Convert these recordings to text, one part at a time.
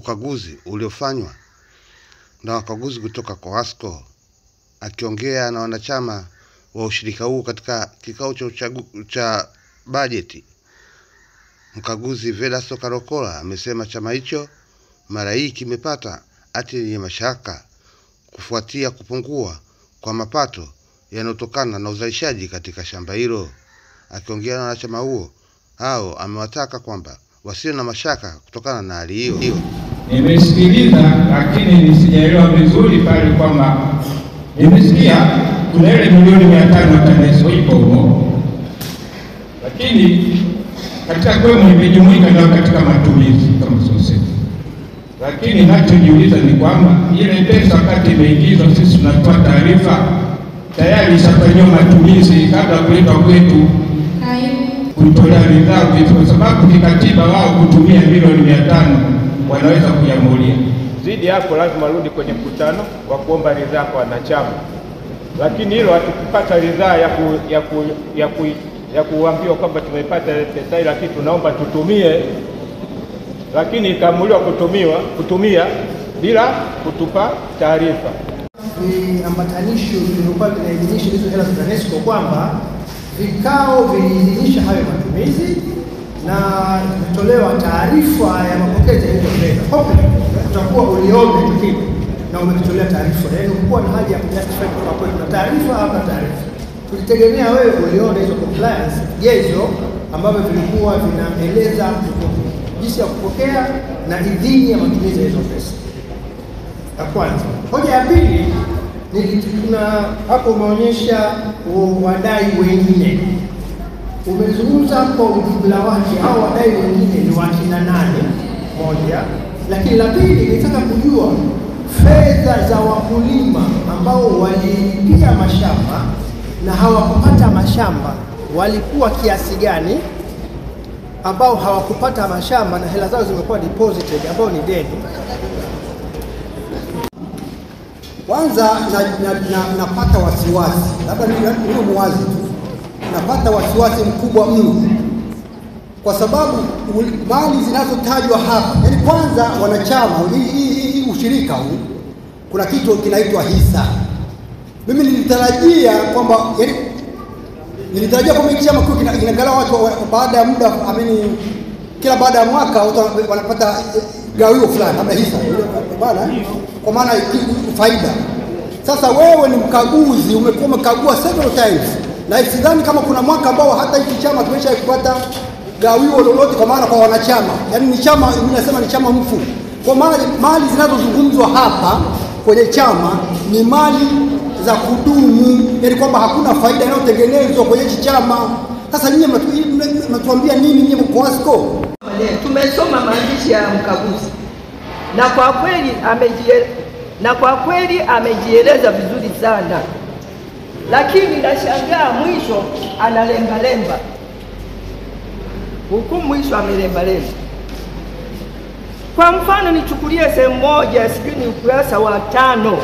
ukaguzi uliofanywa na wakaguzi kutoka COASCO. Akiongea na wanachama wa ushirika huu katika kikao cha uchagu, cha bajeti, mkaguzi Vedasto Karokola amesema chama hicho mara hii kimepata hati yenye mashaka kufuatia kupungua kwa mapato yanayotokana na uzalishaji katika shamba hilo. Akiongea na wanachama huo hao, amewataka kwamba wasio na mashaka kutokana na hali hiyo. Nimesikiliza lakini nisijaelewa vizuri pale kwamba nimesikia kuna ile milioni mia tano TANESCO ipo humo, lakini katika kwemu imejumuika ndio katika matumizi kama sosei, lakini nachojiuliza ni kwamba ile pesa wakati imeingizwa, sisi tunatoa taarifa tayari ishafanyiwa matumizi kabla ya kuletwa kwetu kuitolea ridhaa vitu, kwa sababu kikatiba wao kutumia milioni mia tano wanaweza kuiamulia. Zidi hapo lazima rudi kwenye mkutano wa kuomba ridhaa kwa wanachama, lakini hilo hatukupata ridhaa ya, ku, ya, ku, ya, ku, ya kuambiwa kwamba tumepata pesa hii, lakini tunaomba tutumie, lakini ikaamuliwa kutumiwa kutumia bila kutupa taarifa. Viambatanisho vilivyokuwa vinaidhinisha hizo hela za TANESCO kwamba vikao viliidhinisha hayo matumizi na imetolewa taarifa ya mapokezi ya hizo fedha. Hopefully utakuwa uliombe tukio na umekitolea taarifa, yaani ukuwa na haja ya kujustify kwa kweli na taarifa hapa taarifa. Tulitegemea wewe uliona hizo compliance gezo ambavyo vilikuwa vinaeleza jinsi ya kupokea na idhini ya matumizi ya hizo pesa. Ya kwanza. Hoja ya pili ni kuna hapo umeonyesha wadai wengine umezungumza kwa ujumla wake, hao wadai wengine ni wakina nane? Moja. Lakini la pili, nitaka kujua fedha za wakulima ambao walilipia mashamba na hawakupata mashamba walikuwa kiasi gani, ambao hawakupata mashamba na hela zao zimekuwa deposited, ambao ni deni. Kwanza napata na, na, napata wasiwasi, labda niwe muwazi tu napata wasiwasi mkubwa mno kwa sababu mali zinazotajwa hapa, yani kwanza wanachama hii ushirika huu kuna kitu kinaitwa hisa. Mimi nilitarajia kwamba yani, nilitarajia kwamba hiki chama kinagawa watu baada ya muda amini, kila baada ya mwaka watu wanapata gawio fulani, labda hisa bana, kwa maana faida. Sasa wewe ni mkaguzi, umekuwa umekagua several times na sidhani kama kuna mwaka ambao hata hiki chama tumesha kupata gawio lolote, kwa maana kwa wanachama, yaani ni chama, mimi nasema ni chama mfu. Kwa maana mali zinazozungumzwa hapa kwenye chama ni mali za kudumu, yaani kwamba hakuna faida inayotengenezwa kwenye hiki chama. Sasa nyinyi mnatuambia nini nyinyi COASCO? Tumesoma maandishi ya mkaguzi na kwa kweli amejieleza, na kwa kweli amejieleza vizuri sana lakini nashangaa mwisho analembalemba huku, mwisho amelembalemba. Kwa mfano nichukulie sehemu moja, sijui ni ukurasa wa tano,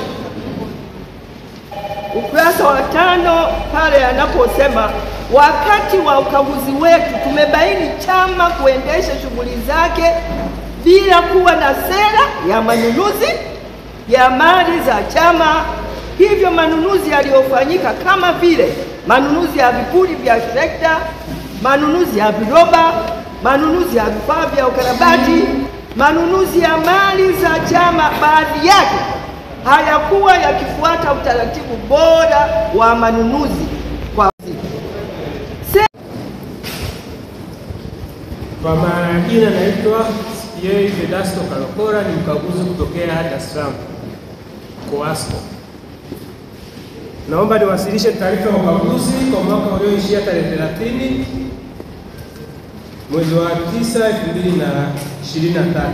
ukurasa wa tano pale anaposema wakati wa ukaguzi wetu tumebaini chama kuendesha shughuli zake bila kuwa na sera ya manunuzi ya mali za chama hivyo manunuzi yaliyofanyika kama vile manunuzi ya vipuri vya trekta, manunuzi ya viroba, manunuzi ya vifaa vya ukarabati, manunuzi ya mali za chama, baadhi yake hayakuwa yakifuata utaratibu bora wa manunuzi kwa Se Kwa majina naitwa CPA Vedasto Kalokora, ni mkaguzi kutokea Dar es Salaam COASCO. Naomba niwasilishe taarifa ya ukaguzi kwa mwaka ulioishia tarehe 30 mwezi wa 9 2023.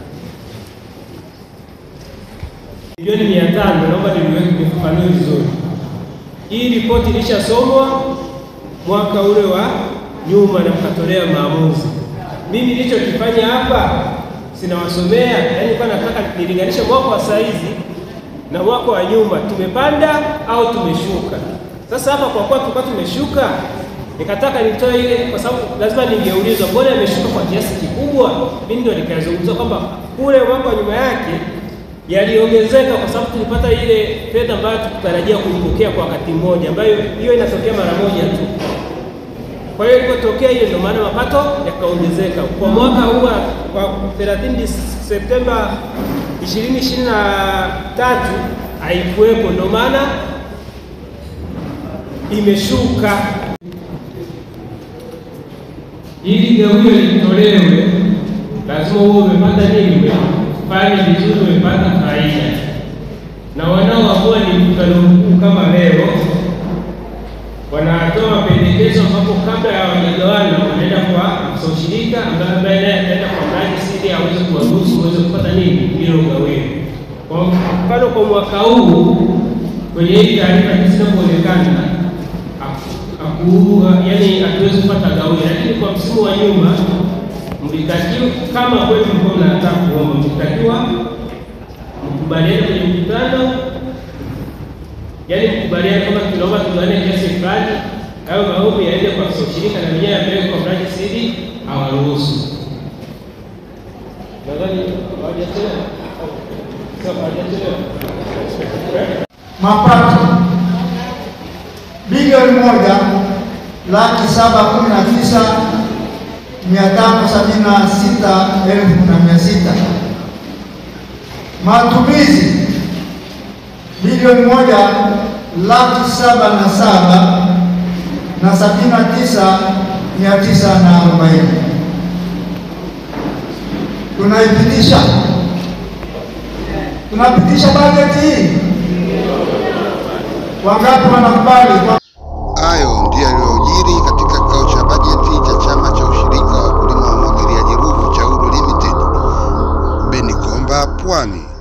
Milioni mia tano, naomba nifafanue vizuri. Hii ripoti ilishasomwa mwaka ule wa nyuma na mkatolea maamuzi. Mimi nilichokifanya hapa sinawasomea, yaani kwa nataka nilinganishe mwaka wa saizi na mwaka wa nyuma tumepanda au tumeshuka. Sasa hapa kwa kuwa tulikuwa tumeshuka, nikataka nitoe ile, kwa sababu lazima ningeulizwa mbona imeshuka kwa kiasi kikubwa makubwa, mimi ndio nikazungumza kwamba kule mwaka wa nyuma yake yaliongezeka kwa sababu tulipata ile fedha ambayo tukutarajia kuipokea kwa wakati mmoja, ambayo hiyo inatokea mara moja tu. Kwa hiyo ilipotokea hiyo, ndio maana mapato yakaongezeka kwa mwaka huu wa 30 Septemba 2023 haikuwepo, ndio maana imeshuka. Ili gawio litolewe, lazima uwe umepata nini, umefanya vizuri, umepata faida. Na wanaoamua ni mkutano mkuu kama leo wanatoa mapendekezo ambapo kabla ya wajagawana wanaenda kwa afisa ushirika ambaye naye ataenda kwa mrajisi ili aweze kuwaruhusu uweze kupata nini hilo gawio. Kwa mfano kwa mwaka huu kwenye hii taarifa jinsi inavyoonekana, yaani hatuwezi kupata gawio, lakini kwa msimu wa nyuma mlitakiwa, kama kweli mlikuwa mnataka kuomba, mlitakiwa mkubaliane kwenye mkutano yaani mkubaliane kama tunaomba tugawane kiasi fulani, hayo maombi yaende kwa afisa ushirika na wenyewe yapeleke kwa mrajisi ili awaruhusu. Nadhani hawajachelewa. Sio, hawajachelewa. mapato bilioni moja laki saba kumi na tisa mia tano sabini na sita elfu na mia sita matumizi bilioni moja laki saba na saba na sabini na tisa mia tisa na arobaini tunaipitisha tunapitisha bajeti hii wangapi wanakubali kwa Hayo ndiyo yaliyojiri katika kikao cha bajeti cha chama cha ushirika wa wakulima wa umwagiliaji Ruvu cha Uru Limited, Benikomba, Pwani.